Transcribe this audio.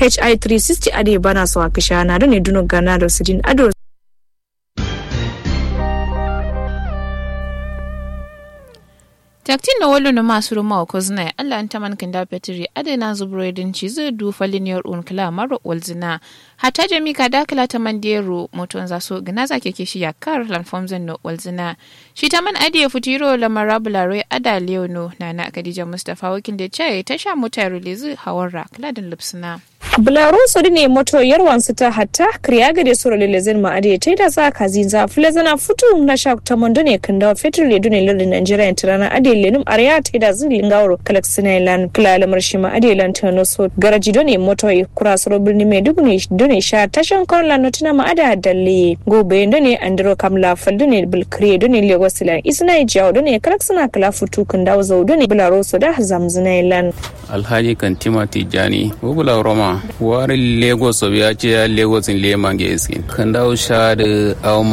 hi 360 ade bana so akisha na done duno gana da sidin ado taktin na wolo na masu ruma wa kozna Allah an taman kinda petri adena zubroidin ci zai du faliniyar un kala maro walzina hata jami ka dakala ta man dero moton za so gina za keke shi yakar lanfom zan no walzina shi ta man adiye futiro la marabula roy ada leono na na kadija mustafa wakil da ce ta sha mota release hawara kladin lipsina Bularu su ne moto yarwan su ta hatta kriya gade sura lelezen ma ade ta da za ka zinza fulezana futu na sha ta mondo ne kan da fetur le dune lardin Nigeria ta rana ade lenum arya ta da zin lingawro kalak sinailan kula lamar shi ma ade lan ta no so garaji done moto yi kura suro birni mai dubu ne dune sha tashan kon lan tuna ma ada dalle gobe done andro kamla fal dune bil kriye dune lagos lan isna jawo dune kalak sina kala futu kan da zo dune bularu su da zamzinailan alhaji kantima tijjani wubula roma wari lagos ya ce ya lagos in leman ge iskin kan dawo sha da